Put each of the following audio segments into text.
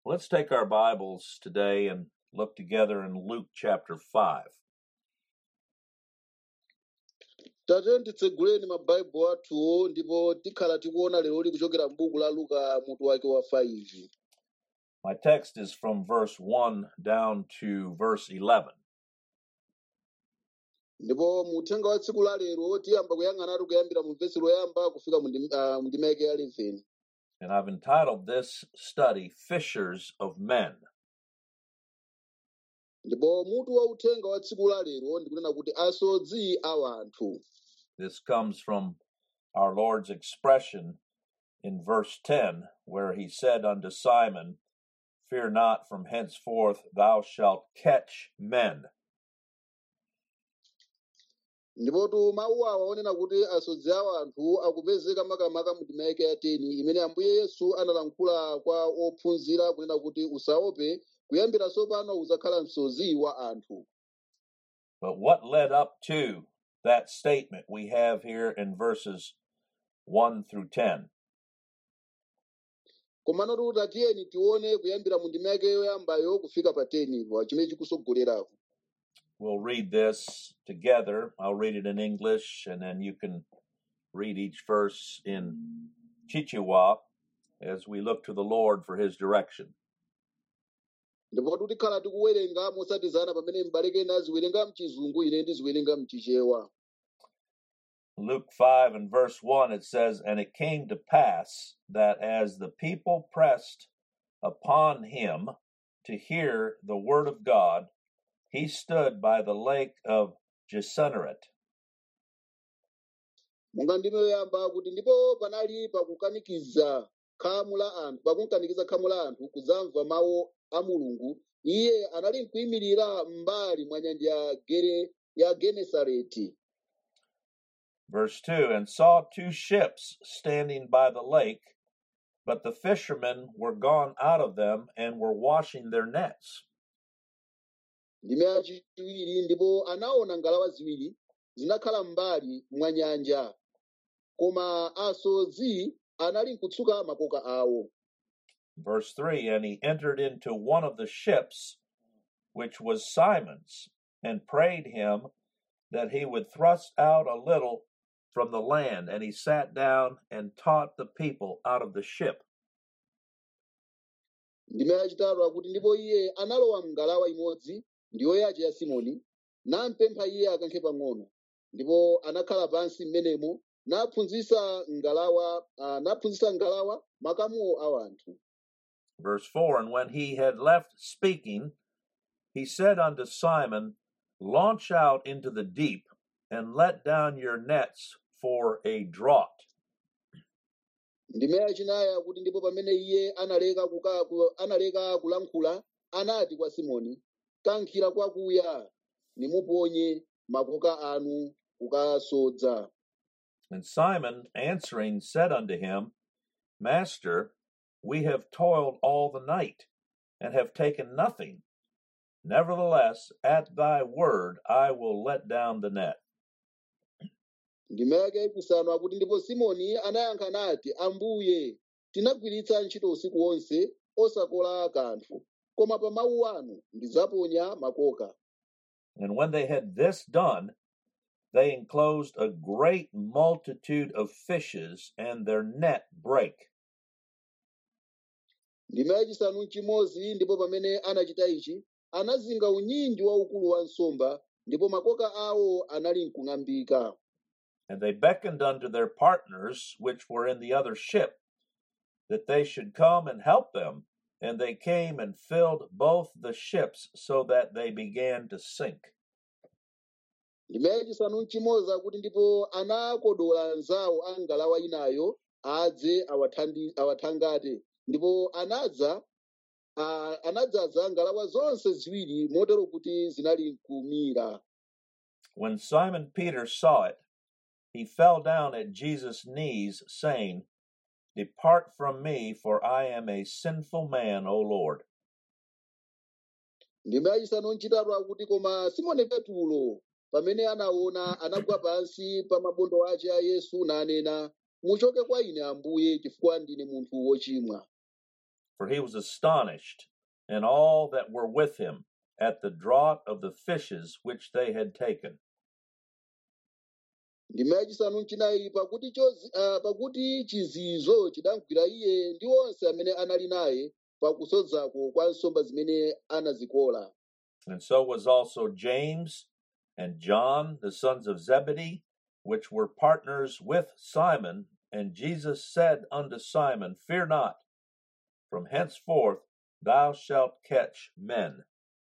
Let's take our Bibles today and look together in Luke chapter 5. tate titseguleni mabhaibulo athuwo ndipo tikhala tikuona lero li kuchokera m'buku la luka mutu wake wa 5 My text is from verse 1 down to verse 11. ndipo muthenga wa tsiku la lero tiyamba kuyang'anatu kuyambira mu vesi loyamba kufika mu ndim- ah, mu ndima yake ya 11 And I've entitled this study Fishers of Men. ndipo mutu wa uthenga wa tsiku la lero ndikunena kuti asodzi a wanthu This comes from our Lord's expression in verse 10, where he said unto Simon, Fear not, from henceforth thou shalt catch men. ndipotu mawu awa onena kuti asodzi a wanthu akupezeka makamaka mu ndima yake ya 10 imene ambuye yesu analankhula kwa ophunzira kunena kuti usaope kuyambira tsopano uzakhala msodzi wa anthu But what led up to that statement we have here in verses 1 through 10? komano kuti atiyeni tione kuyambira mu ndima yake yoyambayo kufika pa 10 ipo chimene chikusogolerapo We'll read this together. I'll read it in English, and then you can read each verse in Chichewa as we look to the Lord for his direction. ndipo tikhala tikuwerenga mosatizana pamene m'bale ena aziwerenga mchizungu ine ndiziwerenga mchichewa Luke 5 and verse 1, it says, And it came to pass that as the people pressed upon him to hear the word of God, he stood by the lake of Gennesaret. monga ndime yoyamba kuti ndipo panali pakukanikiza khamu la anthu pakukanikiza khamu la anthu kudzamva mawu a mulungu iye anali nkuyimirira m'mbali mwa nyanja ya gere ya genesareti Verse 2 And saw two ships standing by the lake, but the fishermen were gone out of them and were washing their nets. ndime yachiwiri ndipo anaona ngalawa ziwiri zinakhala m'mbali mwa nyanja koma asodzi anali nkutsuka makoka awo Verse 3 And he entered into one of the ships, which was Simon's, and prayed him that he would thrust out a little from the land. And he sat down and taught the people out of the ship. ndime yachitatu akuti ndipo iye analowa mngalawa imodzi ndiyo yace ya simoni nampempha iye akankhe pang'ono ndipo anakhala pansi m'menemo naphunzitsa ngalawa uh, naphunzitsa ngalawa makamuwo a wanthu Verse 4 And when he had left speaking, he said unto Simon, Launch out into the deep and let down your nets for a draught. ndime yachinayi akuti ndipo pamene iye analeka kuka, ku, analeka kulankhula anati kwa simoni kankhira kwakuya nimuponye makoka anu kukasodza And Simon answering said unto him, Master, we have toiled all the night and have taken nothing. Nevertheless, at thy word I will let down the net. ndime yake yachisanu akuti ndipo simoni anayankha nati ambuye tinagwiritsa ntchito usiku wonse osakola kanthu koma pa mawu anu ndidzaponya makoka And when they had this done, they enclosed a great multitude of fishes, and their net brake. ndime yachisanu nchimodzi ndipo pamene anachita ichi anazinga unyinji waukulu wa nsomba ndipo makoka awo anali nkung'ambika And they beckoned unto their partners, which were in the other ship, that they should come and help them. And they came and filled both the ships, so that they began to sink. ndime yachisanu nchimodzi akuti ndipo anakodola anzawo a ngalawa inayo adze awathandi- awathangate ndipo anadza ah, anadzaza ngalawa zonse ziwiri motero kuti zinali kumira When Simon Peter saw it, he fell down at Jesus' knees, saying, Depart from me, for I am a sinful man, O Lord. ndime yachisanu nchitatu akuti koma simoni petulo pamene anaona anagwa pansi pa mabondo ace a yesu nanena muchoke kwa ine ambuye chifukwa ndine munthu wochimwa for he was astonished, and all that were with him, at the draught of the fishes which they had taken. ndima yachisanu nchinayi pakuti chozi- ah, pakuti chizizo chidamgwira iye ndi onse amene anali naye pakusodzako kwa nsomba zimene anazikola And so was also James and John, the sons of Zebedee, which were partners with Simon. And Jesus said unto Simon, Fear not, from henceforth thou shalt catch men.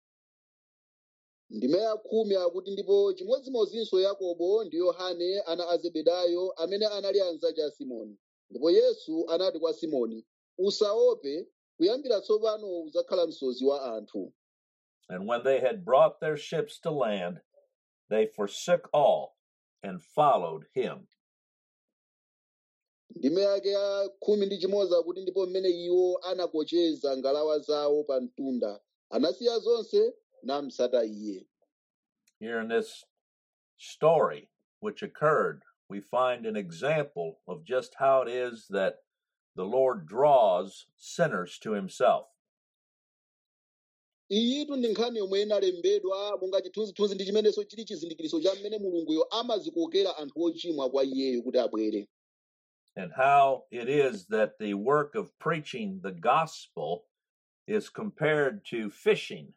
ndima ya khumi akuti ndipo chimodzimodzinso yakobo ndi yohane ana a zebedayo amene anali anzace a simoni ndipo yesu anati kwa simoni usaope kuyambira tsopano udzakhala msozi wa anthu And when they had brought their ships to land, they forsook all and followed him. ndime yake ya khumi ndi chimodzi akuti ndipo mmene iwo anakocheza ngalawa zawo pa mtunda anasiya zonse namsata iye Here in this story which occurred, we find an example of just how it is that the Lord draws sinners to himself. iyitu ndi nkhani yomwe inalembedwa monga chithunzithunzi ndi chimenenso chili chizindikiro cha mmene mulunguyo amazikokera anthu ochimwa kwa iyeyo kuti abwere and how it is that the work of preaching the gospel is compared to fishing.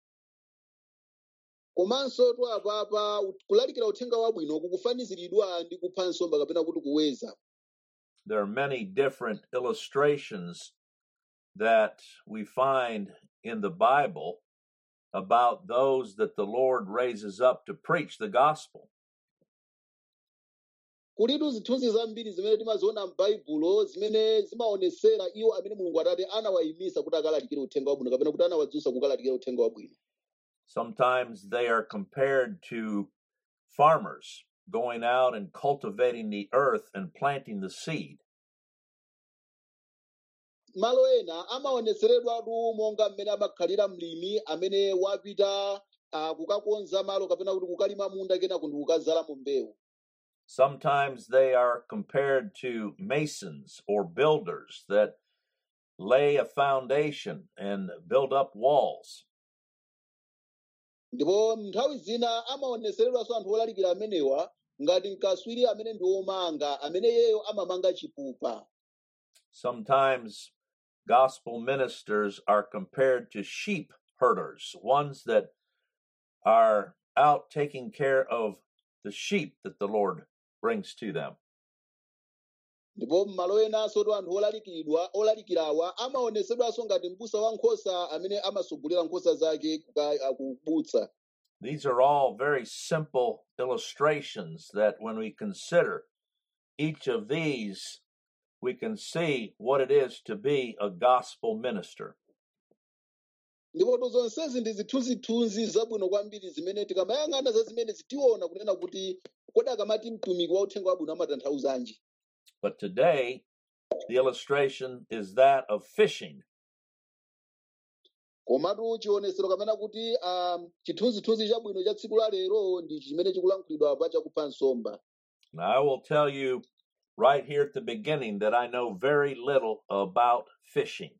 komanso tu apapa kulalikira uthenga wabwino kukufaniziridwa ndi kupha nsomba kapena kuti kuweza There are many different illustrations that we find in the Bible about those that the Lord raises up to preach the gospel. kulitu zithunzi zambiri zimene timaziona m'baibulo zimene zimaonesera iwo amene mulungu atate anawayimisa kuti akalalikire uthenga wabwino kapena kuti anawadzutsa kukalalikira uthenga wabwino Sometimes they are compared to farmers going out and cultivating the earth and planting the seed. malo ena amaoneseredwatu monga mmene amakhalira mlimi amene wapita uh, kukakonza malo kapena kuti kukalima munda kenako ndi kukazalamo mbewu Sometimes they are compared to masons or builders that lay a foundation and build up walls. ndipo nthawi zina amaoneseredwanso anthu olalikira amenewa ngati mkaswiri amene ndi womanga amene yeyo amamanga chipupa Sometimes gospel ministers are compared to sheep herders, ones that are out taking care of the sheep that the Lord brings to them. ndipo m'malo enanso tu anthu olalikiridwa olalikirawa amaonesedwanso ngati m'busa wa nkhosa amene amasogolera nkhosa zake kuka- akubutsa These are all very simple illustrations that when we consider each of these, we can see what it is to be a gospel minister. ndipo zonsezi ndi zithunzithunzi zabwino kwambiri zimene tikamayang'ana za zimene zitiona kunena kuti kodi akamati mtumiki wa uthenga wabwino amatanthauzanji But today, the illustration is that of fishing. komatu chionesero kamena kuti um, chithunzithunzi chabwino cha tsiku la lero ndi chimene chikulankhulidwa pa chakupha nsomba Now, I will tell you right here at the beginning that I know very little about fishing.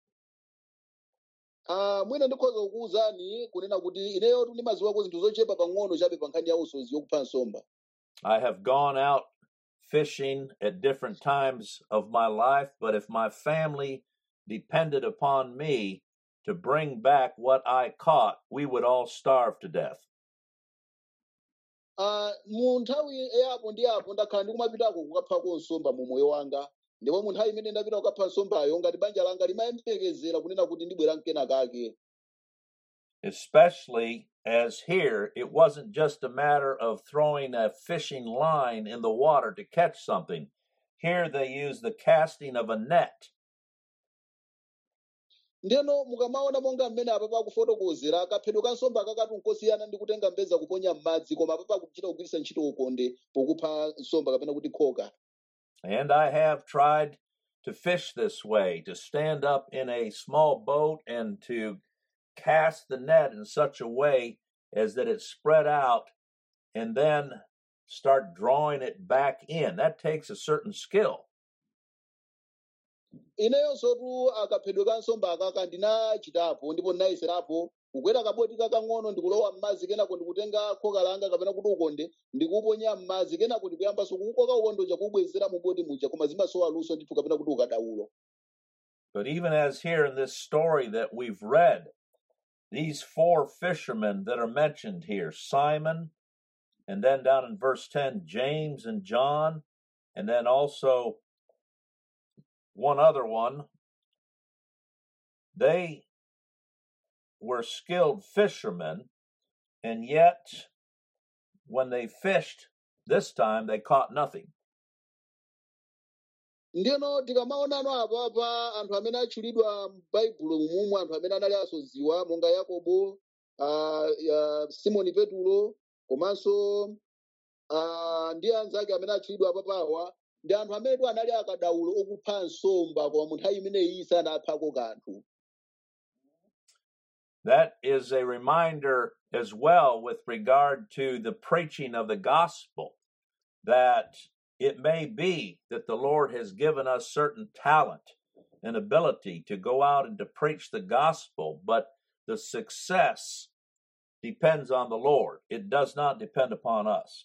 uh, mwina ndikhoza kukuwuzani kunena kuti ineyotu ndimaziwako zinthu zochepa pang'ono chabe pa nkhani ya usozi yokupha nsomba I have gone out fishing at different times of my life, but if my family depended upon me to bring back what I caught, we would all starve to death. uh, mu nthawi yapo ndi apo ndakhala ndikumapitako kukaphako nsomba mu moyo wanga ndipo mu nthawi imene ndapita kukapha nsombayo ngati banja langa limayembekezera kunena kuti ndibwera mkena kake Especially as here, it wasn't just a matter of throwing a fishing line in the water to catch something. Here they use the casting of a net. ndeno mukamaona monga mmene apa pakufotokozera kaphedwe ka nsomba kakati nkosiyana ndi kutenga mbeza kuponya m'madzi koma apa pakuchita kugwiritsa ntchito ukonde pokupha nsomba kapena kuti khoka And I have tried to fish this way, to stand up in a small boat and to cast the net in such a way as that it spread out and then start drawing it back in. That takes a certain skill. ineyonsotu akaphedwe ka nsomba akaka ndinachitapo ndipo ndinayeserapo kukwera kaboti kakang'ono ndikulowa m'madzi kenako ndikutenga khoka langa kapena kuti ukonde ndikuuponya m'madzi kenako ndikuyambanso kuukoka ukonde uja kuubwezera mu boti muja koma zimasowa luso ndithu kapena kuti ukadaulo But even as here in this story that we've read, these four fishermen that are mentioned here Simon, and then down in verse 10, James and John, and then also one other one, they were skilled fishermen, and yet when they fished this time, they caught nothing. ndiyeno tikamaonano apapa anthu amene atchulidwa m'baibulo mumwe anthu amene anali asodziwa monga yakobo uh, uh, simoni petulo komanso uh, ndi anzake amene atchulidwa apapawa ndi anthu amenetu anali akadaulo okupha nsomba koma mu nthawi imeneyi sanaphako kanthu That is a reminder as well with regard to the preaching of the gospel that it may be that the Lord has given us certain talent and ability to go out and to preach the gospel, but the success depends on the Lord. It does not depend upon us.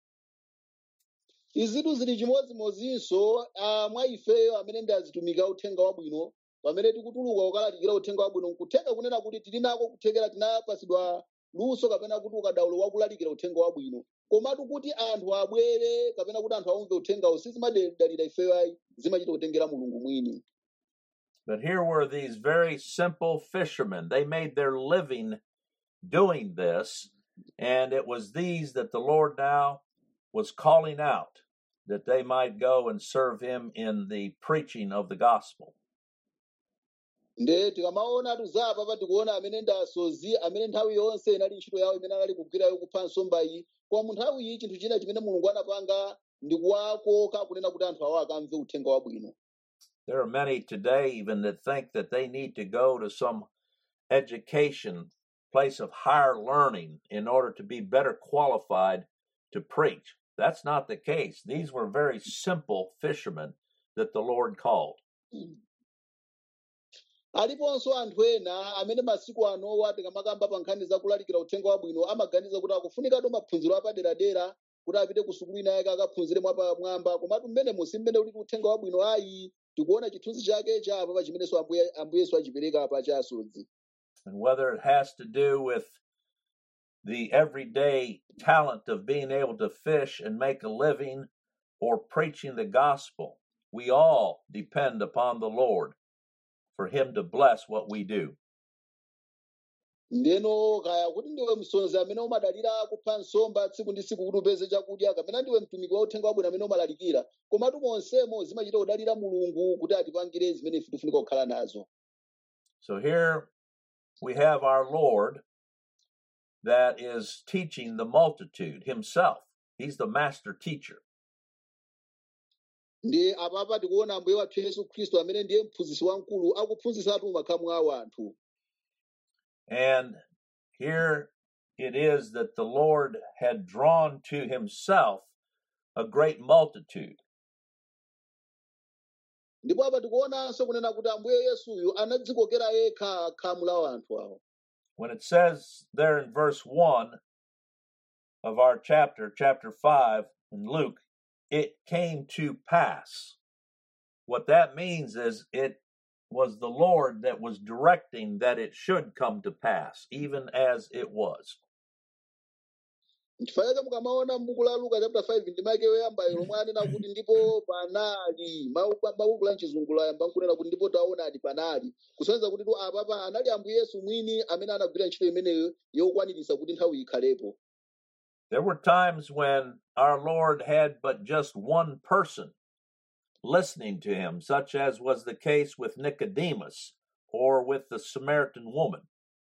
izitu zili chimodzimodzinso ah, mwa ifeyo amene ndi azitumika uthenga wabwino pamene tikutuluka kukalalikira uthenga wabwino nkutheka kunena kuti tili nako kuthekera tinapasidwa luso kapena kuti ukadaulo wakulalikira uthenga wabwino komatu kuti anthu abwere kapena kuti anthu aumve uthengawo sizimadalira ifeyo ayi zimachita kutengera mulungu mwini But here were these very simple fishermen. They made their living doing this, and it was these that the Lord now was calling out that they might go and serve him in the preaching of the gospel. nde tikamaona tuzapa tikuona amene ndi asozi amene nthawi yonse inali ntchito yawo imene anali kugwirayo kupha nsomba iyi koma mu nthawi iyi chinthu china chimene mulungu anapanga ndi kuwakoka kunena kuti anthu awo akamve uthenga wabwino There are many today even that think that they need to go to some education, place of higher learning, in order to be better qualified to preach. That's not the case. These were very simple fishermen that the Lord called. aliponso anthu ena amene masiku anowa tikamakamba pa nkhani za kulalikira uthenga wabwino amaganiza kuti akufunikatu maphunziro apaderadera kuti apite ku sukulu ina yake akaphunzire mwapamwamba komatu mmene musi mmene uliti uthenga wabwino ayi tikuona chithunzi chake cha apa chimenenso ambuye ambuyeso achipereka apa cha asodzi And whether it has to do with the everyday talent of being able to fish and make a living or preaching the gospel, we all depend upon the Lord for Him to bless what we do. ndeno kaya kuti ndiwe msonzi amene umadalira kupha nsomba tsiku ndi tsiku kuti upeze chakudya kapena ndiwe mtumiki wa uthenga wabwino amene umalalikira komatu monsemo zimachita kudalira mulungu kuti atipangire zimene ife tifunika kukhala nazo So here we have our Lord that is teaching the multitude Himself. He's the master teacher. ndi apapa tikuona ambuye wathu yesu khristu amene ndiye mphunzitsi wamkulu akuphunzitsatu makhamu awo anthu And here it is that the Lord had drawn to Himself a great multitude. ndipo apa tikuonanso kunena kuti ambuye yesuyu anadzikokera yekha khamu la anthu awo When it says there in verse 1 of our chapter, chapter 5 in Luke, it came to pass. What that means is it was the Lord that was directing that it should come to pass, even as it was. chifukwa chake mukamaona m'buku la luka chapter 5 ndi make yoyambayo lomwe anena kuti ndipo panali Mawu- mabuku la mchizungu ayamba nkunena kuti ndipo taonani panali kusonyeza kuti tu apapa anali ambuye yesu mwini amene anagwira ntchito imeneyo yokwaniritsa kuti nthawi ikhalepo There were times when our Lord had but just one person listening to him, such as was the case with Nicodemus or with the Samaritan woman.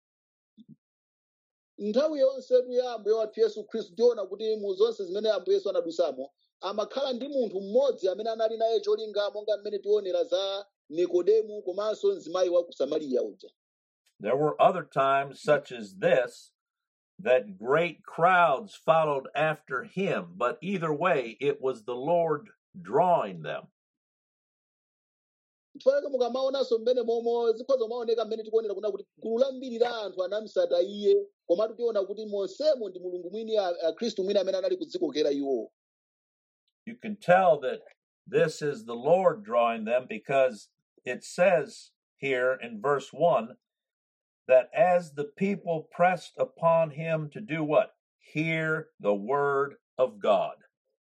nthawi yonsetu ya ambuye wathu yesu khristu tiona kuti mu zonse zimene ambuye yesu anadusamo amakhala ndi munthu mmodzi amene anali naye cholinga monga mmene tionera za nikodemu komanso mzimayi wa ku samariya uja There were other times, such as this, that great crowds followed after him, but either way, it was the Lord drawing them. chifukwa mukamaonanso mmene momo zikhoza maoneka mmene tikuonera kuna kuti gulu lambiri la anthu anamusata iye komatu tiona kuti monsemo ndi mulungu mwini a- a khristu mwini amene anali kudzikokera iwo You can tell that this is the Lord drawing them because it says here in verse 1 that as the people pressed upon him to do what? Hear the word of God.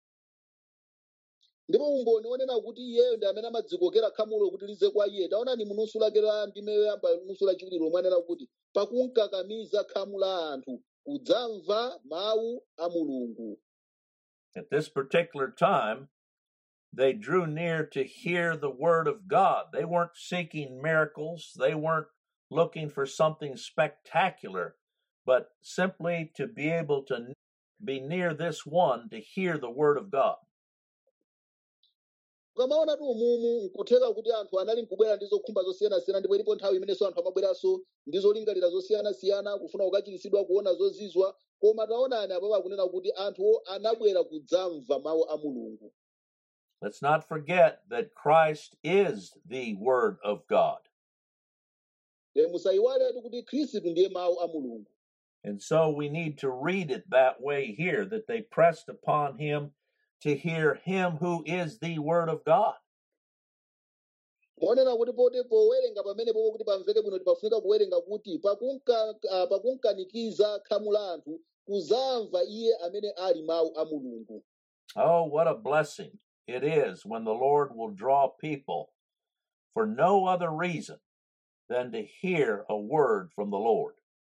ndipo umboni onena kuti iyeyo ndi amene amadzikokera khamulo kuti lize kwa iye taonani munusu lake la ndime yoyamba nusu lachiwiri lomwe anena kuti pakunkakamiza khamu la anthu kudzamva mawu a mulungu At this particular time, they drew near to hear the word of God. They weren't seeking miracles, they weren't looking for something spectacular, but simply to be able to be near this one to hear the word of God. ukamaona tu umumu nkutheka kuti anthu anali nkubwera ndi zokhumba zosiyanasiyana ndipo ilipo nthawi imenenso anthu amabweranso ndi zolingalira zosiyanasiyana kufuna kukachiritsidwa kuona zozizwa koma taonani apo akunena kuti anthu anabwera kudzamva mawu a mulungu Let's not forget that Christ is the word of God. e musayiwaletu kuti khristu ndiye mawu a mulungu And so we need to read it that way here that they pressed upon him to hear him who is the word of God. monena kuti pote powerenga pamene popo kuti pamveke bwino pafunika kuwerenga kuti pakunka- ah, pakunkanikiza khamu la anthu kuzamva iye amene ali mawu a mulungu Oh, what a blessing it is when the Lord will draw people for no other reason than to hear a word from the Lord.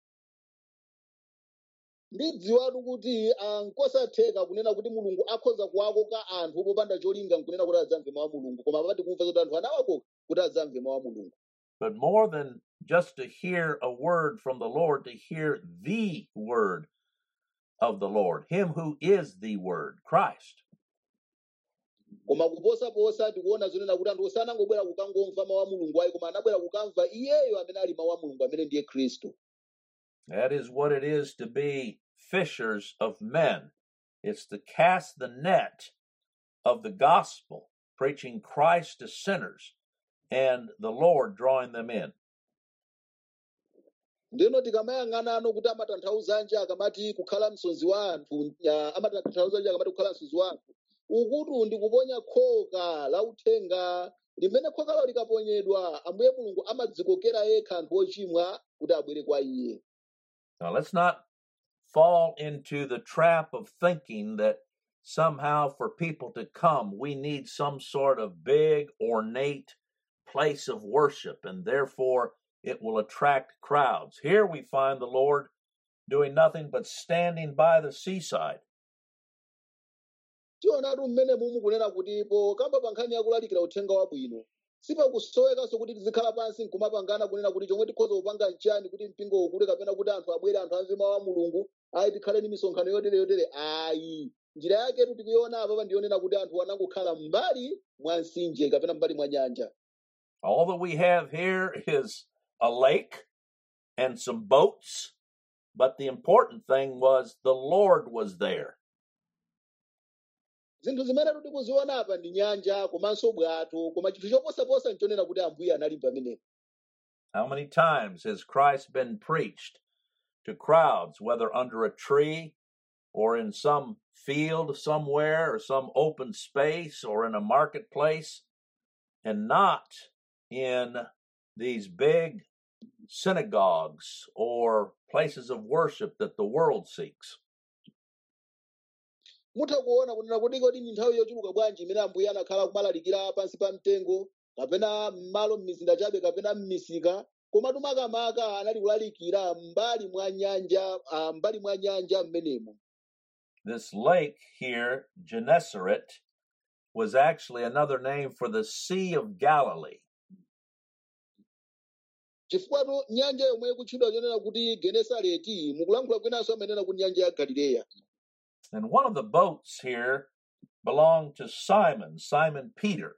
ndidziwatu kuti ah, nkosatheka kunena kuti mulungu akhoza kuwakoka anthu popanda cholinga nkunena kuti adzamve mawu a mulungu koma papati kumva kuti anthu anawakoka kuti adzamve mawu a mulungu But more than just to hear a word from the Lord, to hear the word of the Lord, him who is the word, Christ. koma kuposaposa tikuona zonena kuti anthu sanangobwera kukangomva mawu a mulungu ayi koma anabwera kukamva iyeyo amene ali mawu a mulungu amene ndiye khristu That is what it is to be fishers of men. It's to cast the net of the gospel, preaching Christ to sinners, and the Lord drawing them in. ndino tikamayang'ana ano kuti amatanthauzanji akamati kukhala msonzi wa anthu ah, amatanthauzanji akamati kukhala msonzi wa anthu ukutu ndi kuponya khoka la uthenga limene khokalo likaponyedwa ambuye mulungu amadzikokera yekha anthu ochimwa kuti abwere kwa iye Now, let's not fall into the trap of thinking that somehow for people to come, we need some sort of big, ornate place of worship, and therefore it will attract crowds. Here we find the Lord doing nothing but standing by the seaside. tionatu mmene mumu kunena kutipo kamba pa nkhani yakulalikira uthenga wabwino sipakusowekanso kuti tizikhala pansi nkumapangana kunena kuti chomwe tikhoza kupanga nchiyani kuti mpingo ukule kapena kuti anthu abwere anthu amve mawu a mulungu ayi tikhale ni misonkhano yotere yotere ayi njira yaketu tikuiona apapa ndiyonena kuti anthu anangokhala mbali mwa mtsinje kapena mbali mwa nyanja All that we have here is a lake and some boats, but the important thing was the Lord was there. zinthu zimene tikuziona apa ndi nyanja komanso bwato koma chinthu choposaposa nchonena kuti ambuye anali pamenepo How many times has Christ been preached to crowds, whether under a tree or in some field somewhere or some open space or in a marketplace, and not in these big synagogues or places of worship that the world seeks? mutha kuona kunena kuti kodi ndi nthawi yochuluka bwanji imene ambuye anakhala kumalalikira pansi pa mtengo kapena m'malo m'mizinda chabe kapena m'misika komatu makamaka anali kulalikira mbali mwa nyanja ah, mbali mwa nyanja m'menemo This lake here, Gennesaret, was actually another name for the Sea of Galilee. chifukwatu nyanja yomwe ikutchedwa chonena kuti genesareti mukulankhula kwinanso amanena kuti nyanja ya galileya And one of the boats here belonged to Simon, Simon Peter.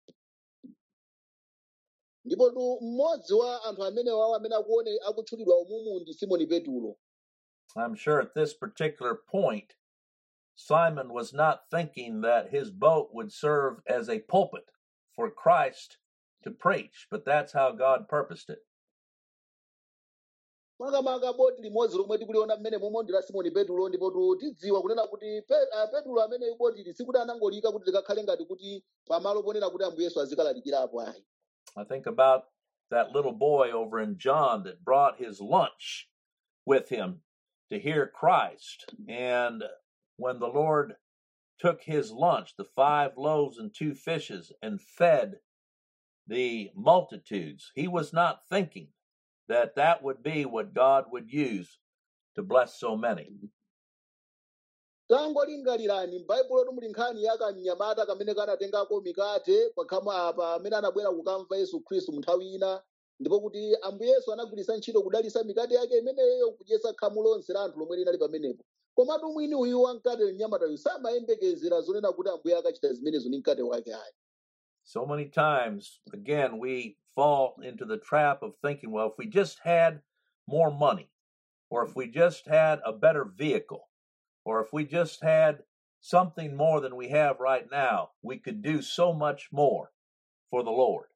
ndipo tu mmodzi wa anthu amene wawo amene akuone akutchulidwa umumu ndi simoni petulo I'm sure at this particular point, Simon was not thinking that his boat would serve as a pulpit for Christ to preach, but that's how God purposed it. makamaka boti limodzi lomwe tikuliona mmene momwe ndi la simoni petulo ndipo tu- tidziwa kunena kuti Pe- ah, petulo amene botili sikuti anangolika kuti likakhale ngati kuti pamalo ponena kuti ambuye yesu azikalalikirapo ayi I think about that little boy over in John that brought his lunch with him to hear Christ. And when the Lord took his lunch, the five loaves and two fishes, and fed the multitudes, he was not thinking that that would be what God would use to bless so many. tangolingalirani m'baibulo muli nkhani ya kamnyamata kamene kanatengako mikate pakhama apa amene anabwera kukamva yesu khristu munthawi ina ndipo kuti ambuye yesu anagwiritsa ntchito kudalitsa mikate yake imeneyo kudyetsa khamu lonse la anthu lomwe linali pamenepo komatu mwini uyu wamkate mnyamatayu samayembekezera zonena kuti ambuye akachita zimenezo ndi mkate wake ayi So many times, again, we fall into the trap of thinking, well, if we just had more money, or if we just had a better vehicle, or if we just had something more than we have right now, we could do so much more for the Lord.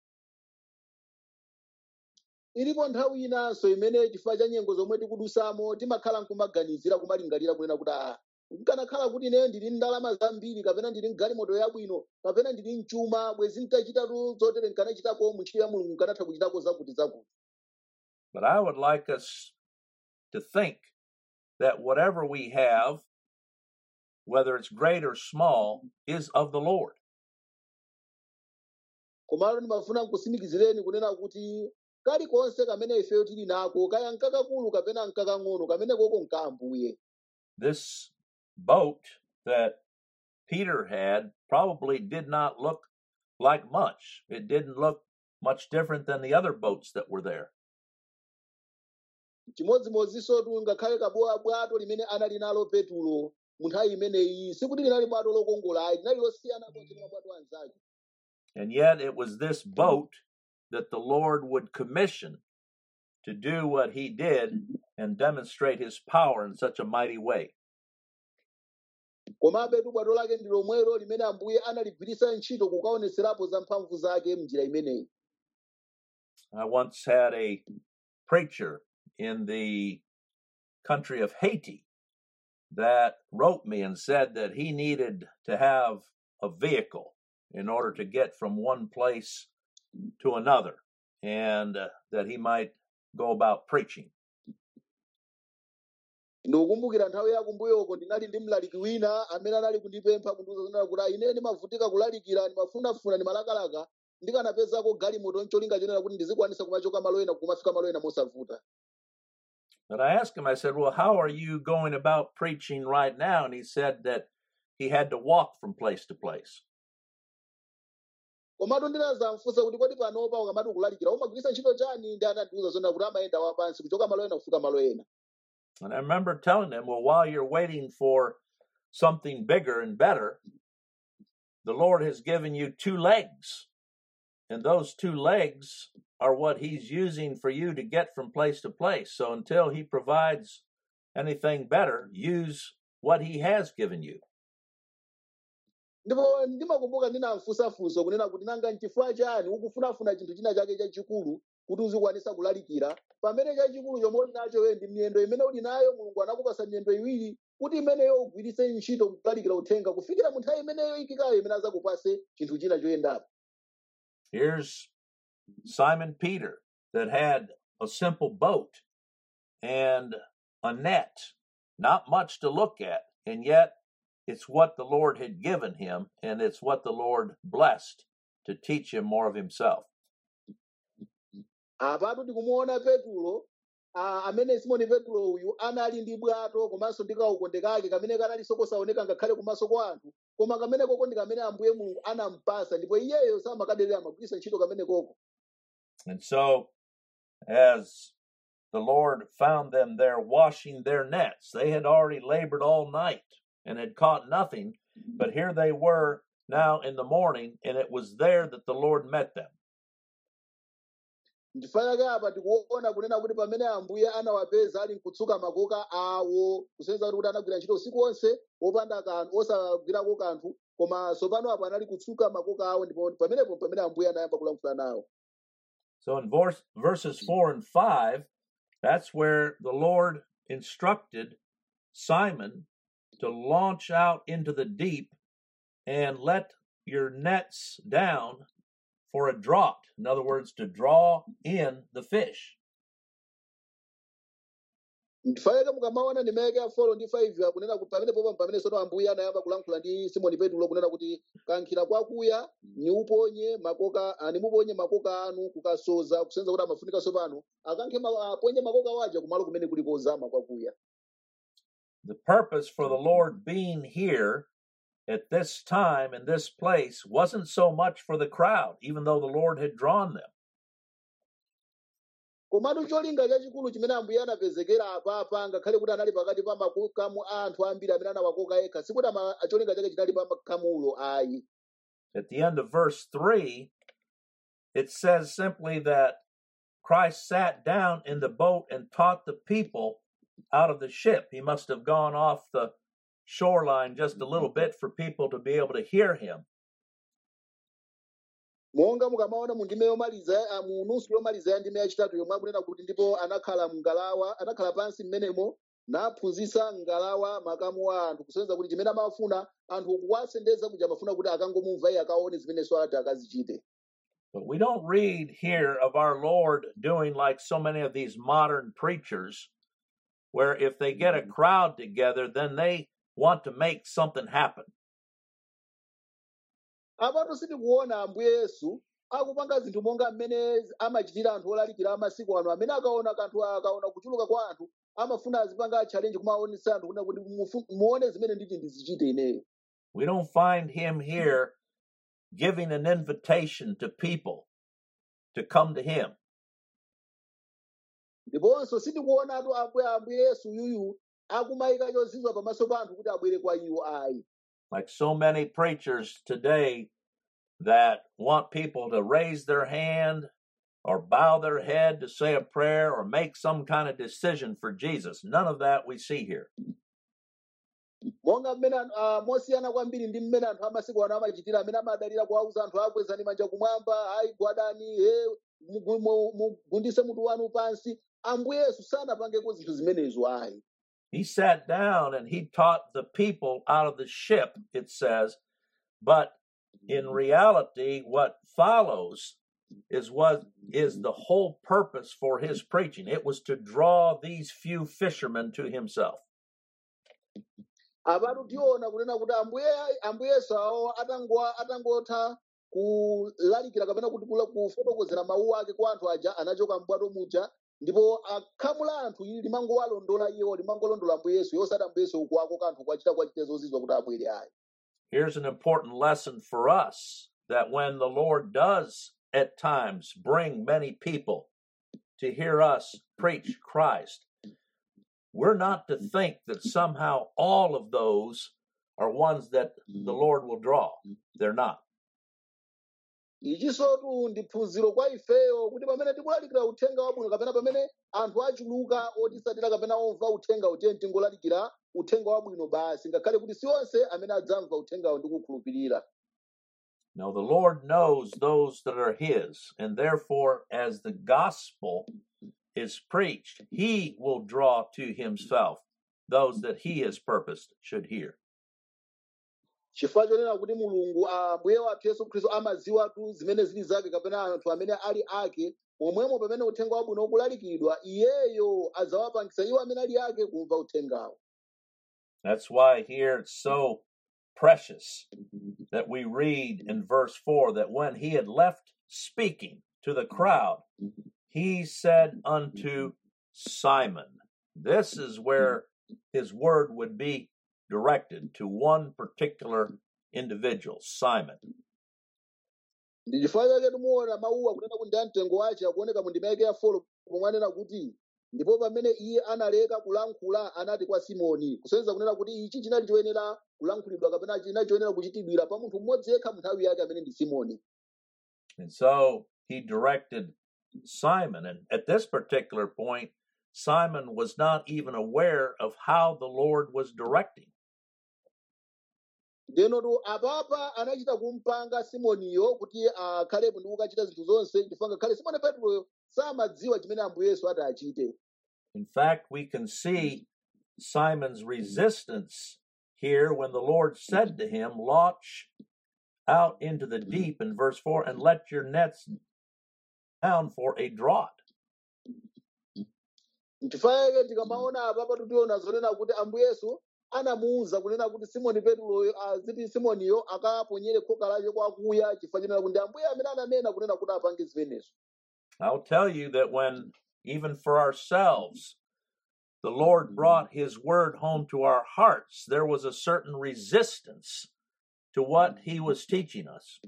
ilipo nthawi inanso imene chifukwa cha nyengo zomwe tikudusamo timakhala nkumaganizira kumalingalira kunena kuti aa nkanakhala kuti ine ndili ndi ndalama zambiri kapena ndili mgalimoto yabwino kapena ndili mchuma bwezi nkachitatu zotere nkanachitako muntchito ya mulungu nkanatha kuchitako zakuti zakuti But I would like us to think that whatever we have, whether it's great or small, is of the Lord. komalo ndimafuna nkusimikizireni kunena kuti kalikonse kamene ifeyo tili nako kaya nkakakulu kapena nkakang'ono kamene koko nkaambuye This boat that Peter had probably did not look like much. It didn't look much different than the other boats that were there. chimodzimodzinso ngakhale kabowa bwato limene anali nalo petulo mu nthawi imeneyi sikuti linali bwato lokongola ayi linali losiyana konse ndi mabwato anzake And yet it was this boat that the Lord would commission to do what he did and demonstrate his power in such a mighty way. komabe tu bwato lake ndi lomwelo limene ambuye analigwiritsa ntchito kukaonetserapo za mphamvu zake m'njira imeneyi I once had a preacher in the country of Haiti that wrote me and said that he needed to have a vehicle in order to get from one place to another and uh, that he might go about preaching. ndikukumbukira nthawi ya kumbuyoko ndinali ndi mlaliki wina amene anali kundipempha kundiuza zonena kuti "Ah, ine ndimavutika kulalikira ndimafunafuna ndimalakalaka ndikanapezako galimoto ncholinga chonena kuti ndizikwanisa kumachoka malo ena kumafika malo ena mosavuta But I asked him, I said, Well, how are you going about preaching right now? And he said that he had to walk from place to place. komatu ndinazamfunsa kuti kodi panopa ukamati ukulalikira umagwiritsa ntchito chani ndi anandiuza zonena kuti amayenda wapansi kuchoka malo ena kufika malo ena And I remember telling him, Well, while you're waiting for something bigger and better, the Lord has given you two legs. And those two legs are what He's using for you to get from place to place. So until He provides anything better, use what He has given you. ndipo ndimakumbuka ndinamfunsafunso kunena kuti nanga nchifukwa chani ukufunafuna chinthu china chake chachikulu kuti uzikwanisa kulalikira pamene chachikulu chomwe uli nacho we ndi miyendo imene uli nayo mulungu anakupasa miyendo iwiri kuti imeneyo ugwiritse ntchito kulalikira uthenga kufikira mu nthawi imeneyo ikikayo imene azakupase chinthu china choyendapo Here's Simon Peter that had a simple boat and a net, not much to look at, and yet it's what the Lord had given him, and it's what the Lord blessed to teach him more of himself. apatu tikumuona petulo ah, amene simoni petulo uyu anali ndi bwato komanso ndi kaukonde kake kamene kanalinso kosaoneka ngakhale kumaso kwa anthu koma kamene koko ndi kamene ambuye mulungu anampasa ndipo iyeyo samakaderera amagwiritsa ntchito kamene koko And so, as the Lord found them there washing their nets, they had already labored all night and had caught nothing, but here they were now in the morning, and it was there that the Lord met them. ndifa yake apa tikuona kunena kuti pamene ambuye anawapeza ali mkutsuka makoka awo kusonyeza kuti anagwira ntchito usiku wonse wopanda kanthu osagwirako kanthu koma tsopano apo anali kutsuka makoka awo ndipo pamenepo pamene ambuye anayamba kulankhula nawo So in verse, verses 4 and 5, that's where the Lord instructed Simon to launch out into the deep and let your nets down for a draught. In other words, to draw in the fish. ndifaneka mukamaona ndimeke ya 4 ndi 5 akunena kuti pamene popa pamene soto ambuye anayamba kulankhula ndi simoni petulo kunena kuti kankhira kwakuya niuponye makoka ah, nimuponye makoka anu kukasoza kusenza kuti amafunika sopano akankhe ma- aponye makoka waja kumalo kumene kuli kozama kwakuya The purpose for the Lord being here at this time in this place wasn't so much for the crowd, even though the Lord had drawn them. komatu cholinga chachikulu chimene ambuye anapezekera apapa ngakhale kuti anali pakati pa makokamu a anthu ambiri amene anawakoka yekha sikuti ama- cholinga chake chinali pa makhamulo ayi At the end of verse 3, it says simply that Christ sat down in the boat and taught the people out of the ship. He must have gone off the shoreline just a little bit for people to be able to hear him. monga mukamaona mu ndime yomaliza ah, mu nusu yomaliza ya ndime yachitatu yomwe akunena kuti ndipo anakhala mngalawa anakhala pansi mmenemo naphunzitsa mngalawa makamu a anthu kusonyeza kuti chimene amafuna anthu kuwasendeza kuja amafuna kuti akangomumva iye akaone zimenenso ati akazichite But we don't read here of our Lord doing like so many of these modern preachers, where if they get a crowd together, then they want to make something happen. apatu sitikuona ambuye yesu akupanga zinthu monga mmene amachitira anthu olalikira amasiku ano amene akaona kanthu akaona kuchuluka kwa anthu amafuna azipanga challenge kumaonetsa anthu kuna kuti mufu- muone zimene nditi ndizichite ineyo We don't find him here giving an invitation to people to come to him. ndiponso sitikuonatu ambuye ambuye yesu yuyu akumayika chozizwa pamaso pa anthu kuti abwere kwa iwo ayi like so many preachers today that want people to raise their hand or bow their head to say a prayer or make some kind of decision for Jesus. None of that we see here. monga mmene anthu- ah, mosiyana kwambiri ndi mmene anthu amasiku ano amachitira amene amadalira kuwauza anthu akwezani manja kumwamba ayi gwadani he mugu- mu- mugundise mutu wanu pansi ambuye yesu sanapangeko zinthu zimenezo ayi He sat down and he taught the people out of the ship, it says, but in reality, what follows is what is the whole purpose for his preaching. It was to draw these few fishermen to himself. apatu tiona kunena kuti ambuye ambuye yesu awo atangwa atangotha kulalikira kapena kuti kula- kufotokozera mawu ake kwa anthu aja anachoka mbwato muja ndipo akhamu la anthu ili limangowalondola iwo limangolondola ambuye yesu yosati ambuye yesu ukuwako kanthu kwachita kwachita zozizwa kuti abwere ayi Here's an important lesson for us that when the Lord does at times bring many people to hear us preach Christ, we're not to think that somehow all of those are ones that the Lord will draw. They're not. ichisotu ndi phunziro kwa ifeyo kuti pamene tikulalikira uthenga wabwino kapena pamene anthu achuluka otisatira kapena omva uthenga utiye tingolalikira uthenga wabwino basi ngakhale kuti si onse amene adzamva uthengawo ndi kukhulupirira No, the Lord knows those that are His, and therefore, as the gospel is preached, He will draw to Himself those that He has purposed should hear. chifukwa chonena kuti mulungu ambuye wathu yesu khristu amaziwatu zimene zili zake kapena anthu amene ali ake momwemo pamene uthenga wabwino ukulalikidwa iyeyo adzawapangisa iwo amene ali ake kumva uthengawo That's why here it's so precious that we read in verse 4 that when he had left speaking to the crowd, he said unto Simon, This is where his word would be directed to one particular individual, Simon. ndi chifukwa chake timuona mawuwa kunena kuti ndi amtengo wace akuoneka mu ndima yake ya folo pomwe anena kuti ndipo pamene iye analeka kulankhula anati kwa simoni kusonyeza kunena kuti ichi chinali choyenera kulankhulidwa kapena chinali choyenera kuchitidwira pa munthu mmodzi yekha mu nthawi yake amene ndi simoni And so he directed Simon. And at this particular point, Simon was not even aware of how the Lord was directing. ndenotu apapa anachita kumpanga simoniyo kuti akhalepo ndi kukachita zinthu zonse chifukwa ngakhale simoni peturoyo samadziwa chimene ambuye yesu ati achite In fact, we can see Simon's resistance here when the Lord said to him, Launch out into the deep in verse 4 and let your nets down for a draught. nchifukwa chake tikamaona apapa tutiona zonena kuti ambuye yesu anamuwuza kunena kuti simoni peturoyo aziti simoniyo akaponyere khoka lake kwakuya chifukwa chenena kuti ndi ambuye amene ananena kunena kuti apange zimenezo I'll tell you that when, even for ourselves, the Lord brought His word home to our hearts, there was a certain resistance to what He was teaching us.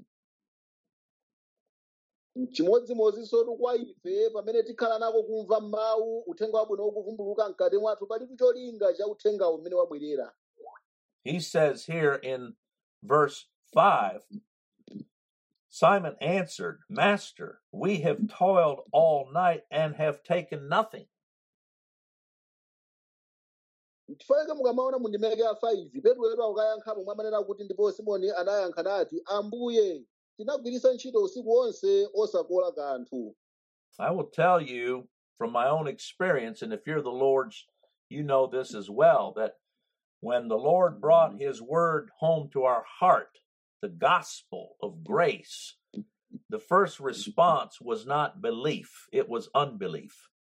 chimodzimodzinso kwa ife pamene tikhala nako kumva mawu uthenga wabwino ukuvumbuluka mkati mwathu palibe cholinga cha uthengawo umene wabwerera He says here in verse 5 Simon answered, Master, we have toiled all night and have taken nothing. chifukwa chake mukamaona mu ndimeke ya 5 petulo akukayankhapo mwamanena kuti ndipo simoni anayankha nati ambuye tinagwiritsa ntchito usiku wonse osakola kanthu I will tell you from my own experience, and if you're the Lord's, you know this as well, that when the Lord brought His word home to our heart, the gospel of grace, the first response was not belief, it was unbelief.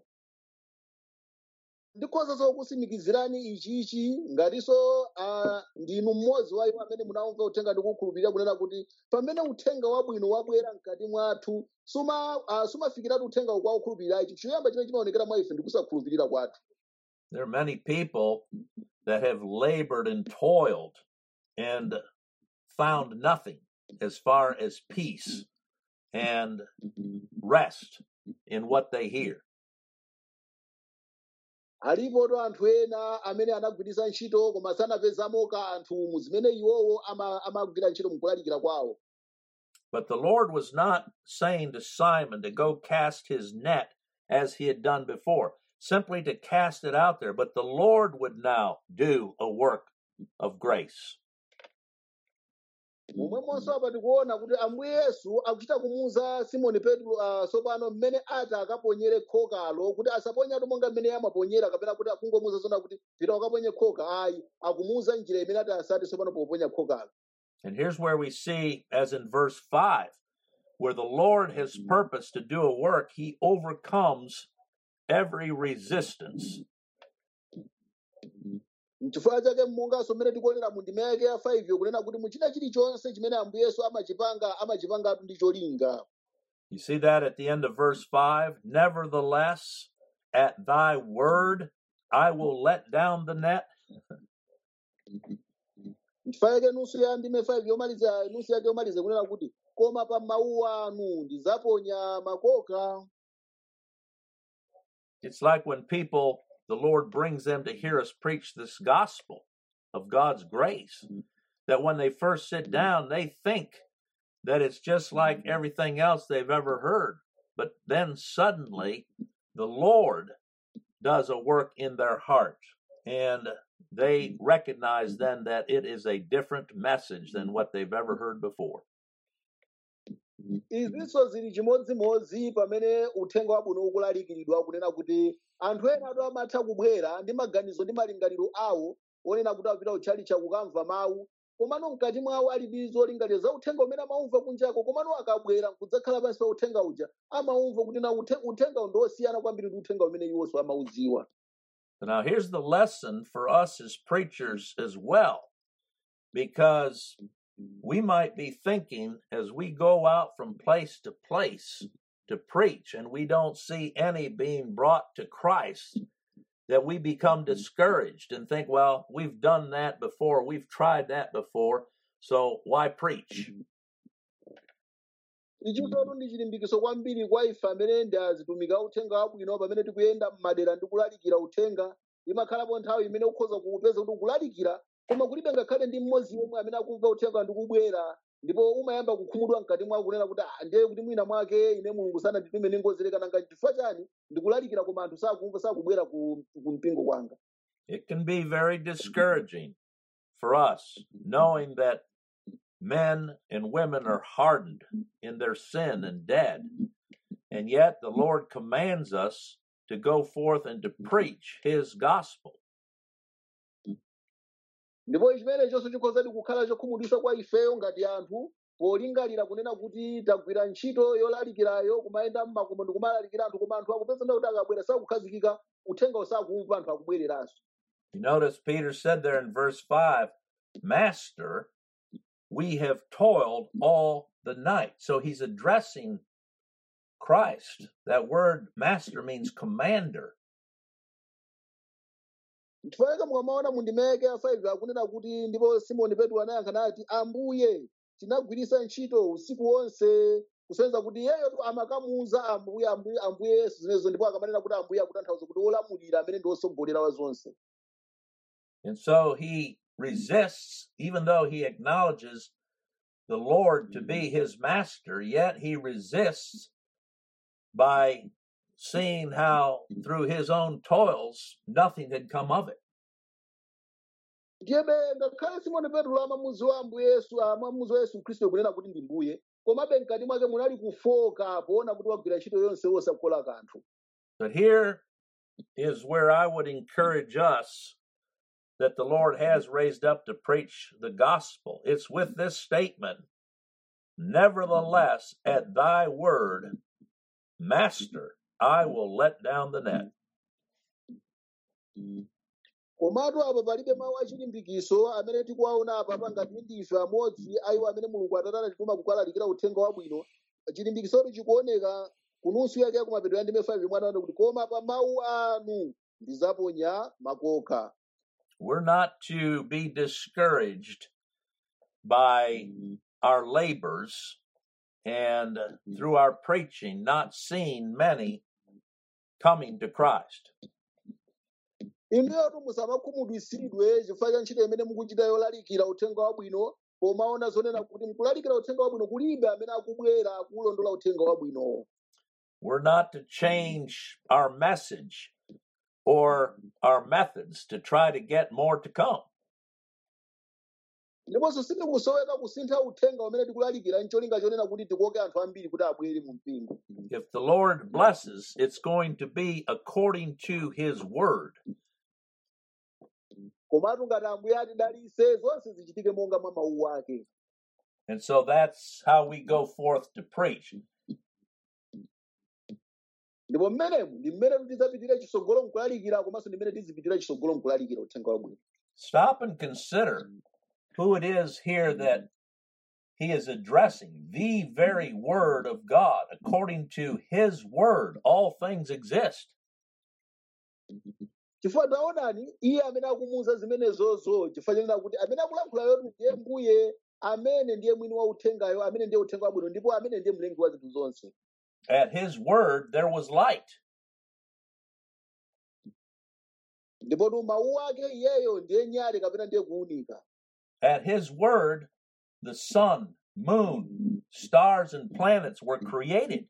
ndikhozanso kusimikizirani ichichi ngatinso ah, ndinu mmodzi wa iwo amene munamva uthenga ndi kukhulupirira kunena kuti pamene uthenga wabwino wabwera mkati mwathu suma ah, sumafikiratu uthenga kwa ukhulupirira ichi choyamba chimene chimaonekera mwa ife ndi kusakhulupirira kwathu There are many people that have labored and toiled and found nothing as far as peace and rest in what they hear. alipotu anthu ena amene anagwiritsa ntchito koma sanapezamo kanthu mu zimene iwowo ama- amagwira ntchito mukulalikira kwawo But the Lord was not saying to Simon to go cast his net as he had done before, simply to cast it out there. But the Lord would now do a work of grace. momwemonso apa tikuona kuti ambuye yesu akuchita kumuwuza simoni petro uh, tsopano mmene ati akaponyere khokalo kuti asaponyatu monga mmene amaponyera kapena kuti akungomuwuza zona kuti pita ukaponye khoka ayi akumuwuza njira imene ati asati tsopano poponya khokalo And here's where we see, as in verse 5, where the Lord has purposed to do a work, he overcomes every resistance. n'chifukwa chake monganso mmene tikuonera mu ndima yake ya 5 yo kunena kuti muchita chilichonse chimene ambuye yesu amachipanga amachipangatu ndi cholinga You see that at the end of verse 5? Nevertheless, at thy word, I will let down the net. n'chifukwa chake nusu ya ndime 5 yomaliza nusu yake yomaliza kunena kuti koma pa mawu anu ndizaponya makoka It's like when people, the Lord brings them to hear us preach this gospel of God's grace, that when they first sit down, they think that it's just like everything else they've ever heard. But then suddenly, the Lord does a work in their heart, and they recognize then that it is a different message than what they've ever heard before. izinso zili chimodzimodzi pamene uthenga wabwino ukulalikiridwa kunena kuti anthu ena atu amatha kubwera ndi maganizo ndi malingaliro awo onena kuti apita kutchalitchi kukamva mawu komano mkati mwawo ali ndi zolingaliro za uthenga umene amaumva kunjako komano akabwera kudzakhala pansi pa uthenga uja amaumva kuti na uthe- uthengawo ndi osiyana kwambiri ndi uthenga umene iwonso amauziwa Now, here's the lesson for us as preachers as well, because we might be thinking as we go out from place to place to preach and we don't see any being brought to Christ, that we become discouraged and think, well, we've done that before, we've tried that before, so why preach? ichisotu ndi chilimbikiso kwambiri kwa ife amene ndi azitumiki a uthenga wabwino pamene tikuyenda m'madera ndi kulalikira uthenga imakhalapo nthawi imene ukhoza kuupeza kuti ukulalikira koma kulibe ngakhale ndi mmodzi yemwe amene akumva uthenga ndi kubwera ndipo umayamba kukhumudwa mkati mwako kunena kuti "Ah, ndiye kuti mwina mwake ine mulungu sananditume ningozereka nanga chifukwa chani ndikulalikira koma anthu sakumva sakubwera ku, ku mpingo kwanga It can be very discouraging for us knowing that men and women are hardened in their sin and dead. And yet the Lord commands us to go forth and to preach his gospel. ndipo chimene chonse chikhozadi kukhala chokhumudwitsa kwa ifeyo ngati anthu polingalira kunena kuti tagwira ntchito yolalikirayo kumayenda mmakomo ndi kumalalikira anthu koma anthu akupeza kuti akabwera sakukhazikika uthenga usakumva anthu akubwereranso You notice Peter said there in verse 5, Master, we have toiled all the night. So he's addressing Christ. That word master means commander. chifukwa mukamaona mundimeke ya 5 akunena kuti ndipo simoni petro anayankha nati ambuye tinagwiritsa ntchito usiku wonse kusonyeza kuti iyeyo amakamuuza ambuye ambuye ambuye yesu zimenezo ndipo akamanena kuti ambuye akutanthauza kuti wolamulira amene ndi wotsogolera wa zonse And so he resists, even though he acknowledges the Lord to be his master, yet he resists by seeing how through his own toils nothing had come of it. ndiyebe ngakhale simoni petro amamuziwa ambuye yesu amamuziwa yesu khristu kunena kuti ndi mbuye komabe mkati mwake munali kufoka poona kuti wagwira ntchito yonse wosakola kanthu But here is where I would encourage us that the Lord has raised up to preach the gospel. It's with this statement, Nevertheless, at thy word, Master, I will let down the net. komatu apa palibe mawu achilimbikiso amene tikuwaona apa pangati ndife amodzi a iwo amene mulungu atate anatituma kukalalikira uthenga wabwino chilimbikisotu chikuoneka kunusu yake ya kumapeto ya ndime 5 mwana kuti koma pa mawu anu ndizaponya makoka We're not to be discouraged by our labors and through our preaching, not seeing many coming to Christ. inuyotu musamakhumudwisidwe chifukwa cha ntchito imene mukuchita yolalikira uthenga wabwino pomaona zonena kuti mkulalikira uthenga wabwino kulibe amene akubwera kulondola uthenga wabwinowo We're not to change our message or our methods to try to get more to come. ndiponso sitikusoweka kusintha uthenga umene tikulalikira ncholinga chonena kuti tikoke anthu ambiri kuti abwere mu mpingo If the Lord blesses, it's going to be according to His word. komatu ngati ambuye atidalitse zonse zichitike monga mwa mawu ake And so that's how we go forth to preach. ndipo mmenemu ndi mmene tidzapitira chisogolo mkulalikira komanso ndi mmene tizipitira chisogolo mkulalikira uthenga wabwino Stop and consider who it is here that He is addressing the very word of God. According to His word, all things exist. chifukwa taonani iye amene akumuwuza zimenezozo chifukwa chanena kuti amene akulankhula yotu ndiye mbuye amene ndiye mwini wa uthengayo amene ndiye uthenga wabwino ndipo amene ndiye mlengi wa zinthu zonse At His word, there was light. ndipo tu mawu ake iyeyo ndiye nyale kapena ndiye kuwunika At His word, the sun, moon, stars, and planets were created.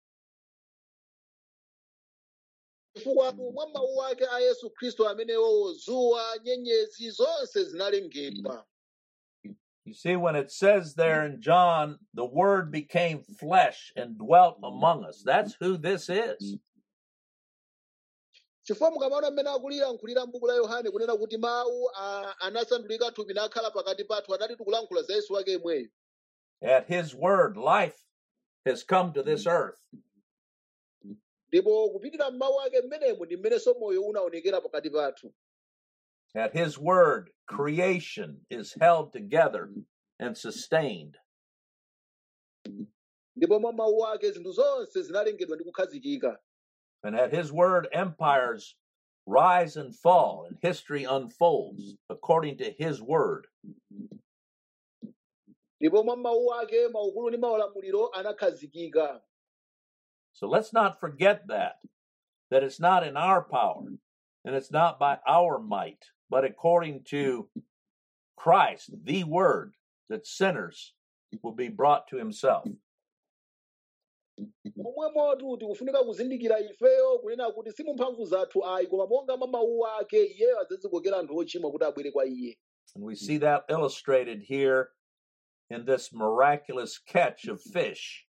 chifukwa mwa mawu ake a yesu khristu amenewo zuwa nyenyezi zonse zinalengedwa You see, when it says there in John, the Word became flesh and dwelt among us, that's who this is. chifukwa mukamaona mmene akulilankhulira m'buku la yohane kunena kuti mawu a- anasandulika thupi nakhala pakati pathu anati tikulankhula za yesu wake yemweyo At His Word, life has come to this earth. ndipo kupitira m'mawu ake mmenemo ndi mmenenso moyo unaonekera pakati pathu At His Word, creation is held together and sustained. ndipo mwa mawu ake zinthu zonse zinalengedwa ndi kukhazikika And at His Word, empires rise and fall, and history unfolds according to His Word. ndipo mwa mawu ake maukulu ndi maulamuliro anakhazikika So let's not forget that, that it's not in our power and it's not by our might, but according to Christ, the Word, that sinners will be brought to himself. momwemotu tikufunika kuzindikira ifeyo kunena kuti si mu mphamvu zathu ayi koma monga mwa mawu ake iyeyo adzadzikokera anthu ochimwa kuti abwere kwa iye And we see that illustrated here in this miraculous catch of fish.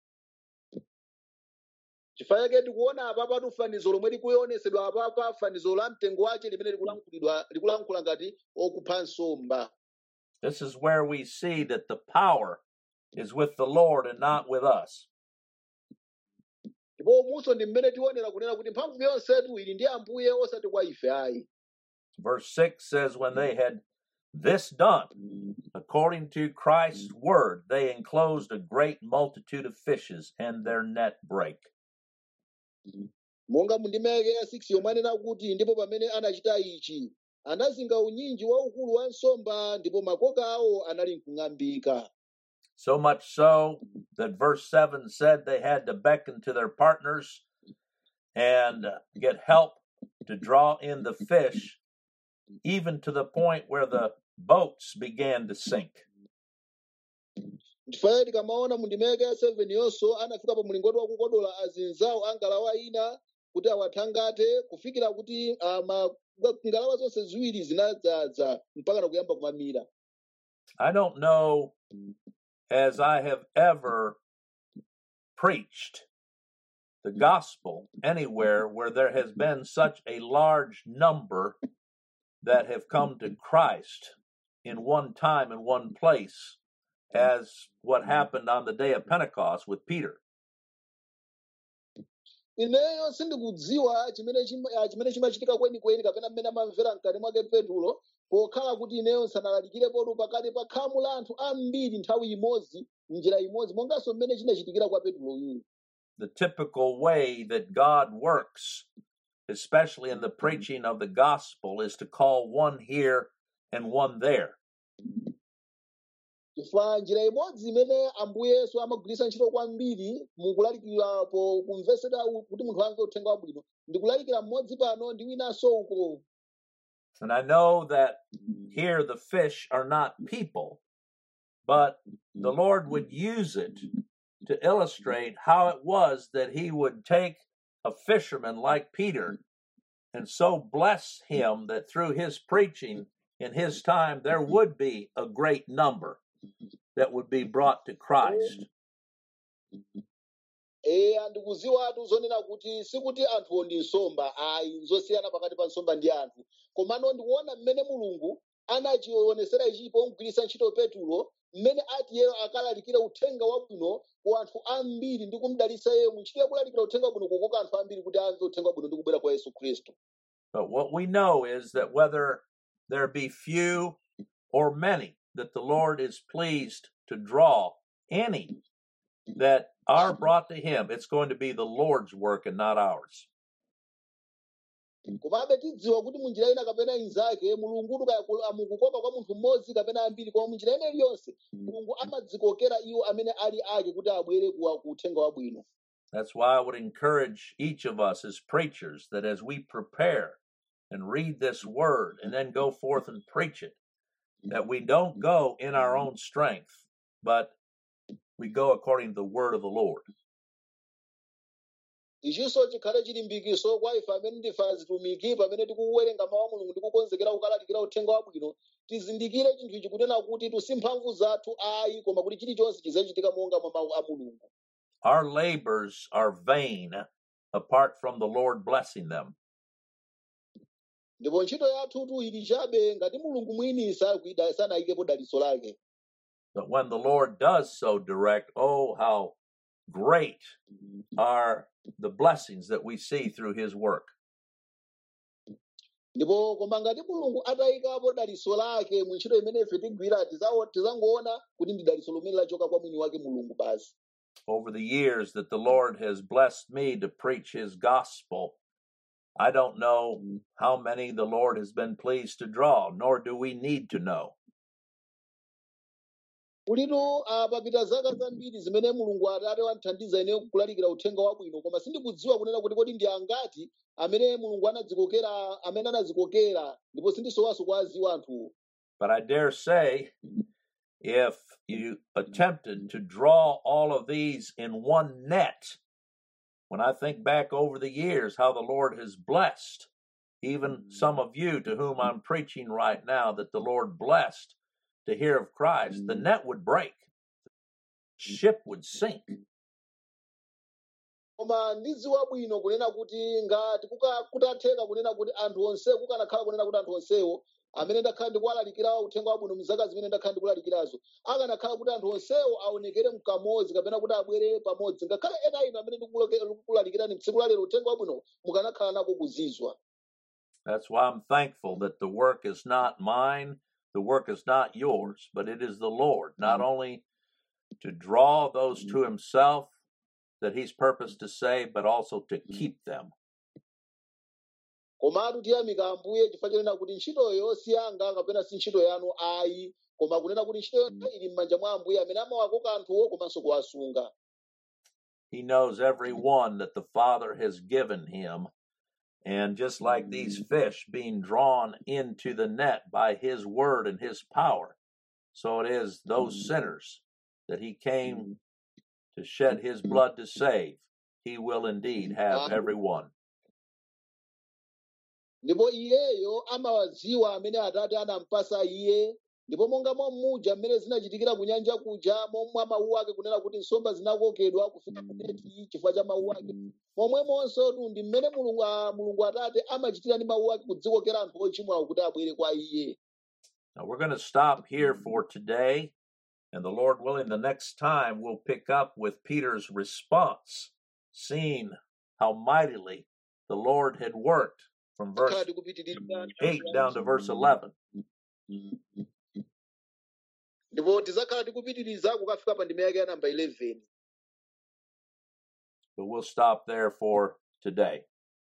chifukwa chake tikuona apapa fanizo lomwe likuyonesedwa apapa fanizo la mtengo wace limene likulankhulidwa likulankhula ngati okupha nsomba This is where we see that the power is with the Lord and not with us. ndipo munso ndi mmene tionera kunena kuti mphamvu yonsetu ili ndi ambuye osati kwa ife ayi Verse 6 says, When they had this done, according to Christ's word, they enclosed a great multitude of fishes, and their net brake. monga mundimeke ya 6 yomwe anena kuti ndipo pamene anachita ichi anazinga unyinji waukulu wa nsomba ndipo makoka awo anali nkung'ambika So much so that verse 7 said they had to beckon to their partners and uh, get help to draw in the fish, even to the point where the boats began to sink. ndifaye tikamaona mundimeke ya 7 yonso anafika pa mlingoti wakukodola azinzawo a ngalawa ina kuti awathangate kufikira kuti ah, ma- ngalawa zonse ziwiri zinadzaza mpaka na kuyamba kumamira I don't know as I have ever preached the gospel anywhere where there has been such a large number that have come to Christ in one time and one place as what happened on the day of Pentecost with Peter. ineyo sindikudziwa chimene chima- ah, chimene chimachitika kwenikweni kapena mmene amamvera mkati mwake petulo pokhala kuti ineyo nsanalalikire pakati pa khamu la anthu ambiri nthawi imodzi njira imodzi monganso mmene chinachitikira kwa petulo yuyu The typical way that God works, especially in the preaching of the gospel, is to call one here and one there. chifukwa njira imodzi imene ambuye yesu amagwiritsa ntchito kwambiri mukulalikira po kumvesera u- kuti munthu amve uthenga wabwino ndikulalikira mmodzi pano ndi winanso uko And I know that here the fish are not people, but the Lord would use it to illustrate how it was that He would take a fisherman like Peter and so bless him that through his preaching in his time there would be a great number that would be brought to Christ. eya ndikuziwatu zonena kuti sikuti anthuwo ndi nsomba ayi nzosiyana pakati pa nsomba ndi anthu komano ndikuona mmene mulungu anachionesera ichipo mgwiritsa ntchito petulo mmene ati iyeyo akalalikira uthenga wabwino ku anthu ambiri ndi kumudalitsa iyeyo muntchito yakulalikira uthenga wabwino kukoka anthu ambiri kuti amve uthenga wabwino ndi kubwera kwa yesu khristu But what we know is that whether there be few or many, that the Lord is pleased to draw any that are brought to Him, it's going to be the Lord's work and not ours. komabe tidziwa kuti munjira ina kapena inzake mulungutu kaya ku- amukukoka kwa munthu mmodzi kapena ambiri koma munjira ina iliyonse mulungu amadzikokera iwo amene ali ake kuti abwere kuwa- ku uthenga wabwino That's why I would encourage each of us as preachers that as we prepare and read this word and then go forth and preach it, that we don't go in our own strength, but we go according to the word of the Lord. ichinso chikhale chilimbikiso kwa ife amene ndife azitumiki pamene tikuwerenga mawu a mulungu ndi kukonzekera kukalalikira uthenga wabwino tizindikire chinthu ichi kunena kuti tusi mphamvu zathu ayi koma kuti chilichonse chizachitika monga mwa mawu a mulungu Our labors are vain apart from the Lord blessing them. ndipo ntchito yathutu ili chabe ngati mulungu mwini sakuida- sanayikepo dalitso lake But when the Lord does so direct, oh, how great are the blessings that we see through His work. ndipo koma ngati mulungu atayikapo dalitso lake mu ntchito imene ife tigwira tizawo- tizangoona kuti ndi dalitso lomwe lachoka kwa mwini wake mulungu basi Over the years that the Lord has blessed me to preach His gospel, I don't know how many the Lord has been pleased to draw, nor do we need to know. kulitu ah, papita zaka zambiri zimene mulungu atate wandithandiza ine kulalikira uthenga wabwino koma sindikudziwa kunena kuti kodi ndi angati amene mulungu anadzikokera amene anadzikokera ndipo sindisowanso kwa aziwa anthuwo But I dare say, if you attempted to draw all of these in one net. When I think back over the years, how the Lord has blessed even some of you to whom I'm preaching right now, that the Lord blessed to hear of Christ, the net would break, ship would sink. koma ndidziwa bwino kunena kuti ngati kuka- kutatheka kunena kuti anthu onse kukanakhala kunena kuti anthu onsewo amene ndakhala ndikuwalalikira uthenga wabwino mzaka zimene ndakhala ndikulalikirazo akanakhala kuti anthu onsewo aonekere mkamodzi kapena kuti abwere pamodzi ngakhale ena ino amene ndikuloke- ndikulalikirani tsiku lalero uthenga wabwino mukanakhala nako kuzizwa That's why I'm thankful that the work is not mine, the work is not yours, but it is the Lord, not only to draw those to Himself that He's purposed to save, but also to keep them. komatu tiyamika ambuye chifukwa chonena kuti ntchitoyo si yanga kapena si ntchito yanu ayi koma kunena kuti ntchitoyo ili m'manja mwa ambuye amene amawakoka anthuwo komanso kuwasunga He knows every one that the Father has given Him. And just like these fish being drawn into the net by His word and His power, so it is those sinners that He came to shed His blood to save. He will indeed have every one. ndipo iyeyo amawadziwa amene atate anampasa iye ndipo monga mommuja mmene zinachitikira ku nyanja kuja momwe mawu ake kunena kuti nsomba zinakokedwa kufika kuneti chifukwa cha mawu ake momwemonso tu ndi mmene mulungu a- mulungu atate amachitira ndi mawu ake kudzikokera anthu ochimwawo kuti abwere kwa iye Now we're going to stop here for today. And the Lord willing, the next time we'll pick up with Peter's response, seeing how mightily the Lord had worked from akhala verse tikupitiriza 8 down to verse 11. ndipo tizakhala tikupitiriza kukafika pa ndime yake ya namba 11 But we'll stop there for today.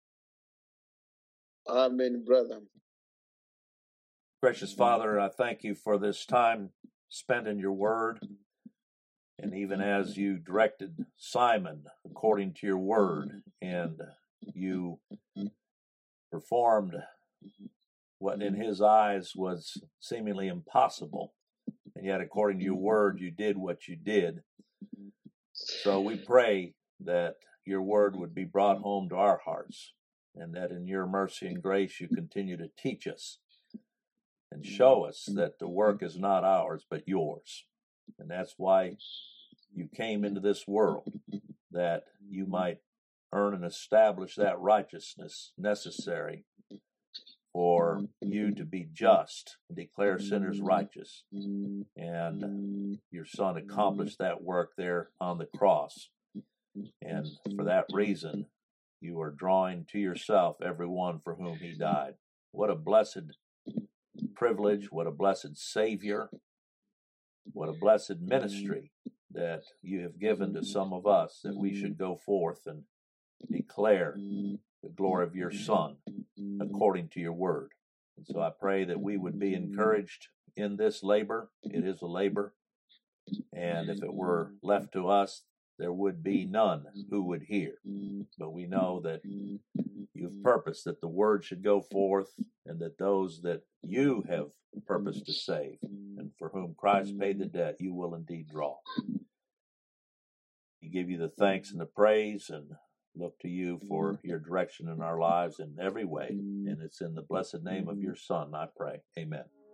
amen brother Gracious Father, I thank you for this time spent in your word. And even as you directed Simon according to your word, and you performed what in his eyes was seemingly impossible, and yet according to your word, you did what you did. So we pray that your word would be brought home to our hearts, and that in your mercy and grace you continue to teach us and show us that the work is not ours but yours. And that's why you came into this world, that you might earn and establish that righteousness necessary for you to be just and declare sinners righteous. And your son accomplished that work there on the cross. And for that reason, you are drawing to yourself everyone for whom he died. What a blessed privilege, what a blessed Savior, what a blessed ministry that you have given to some of us that we should go forth and declare the glory of your Son according to your word. And so I pray that we would be encouraged in this labor. It is a labor. And if it were left to us, there would be none who would hear. But we know that you've purposed that the word should go forth and that those that you have purposed to save and for whom Christ paid the debt, you will indeed draw. We give you the thanks and the praise and look to you for your direction in our lives in every way. And it's in the blessed name of your Son, I pray. Amen.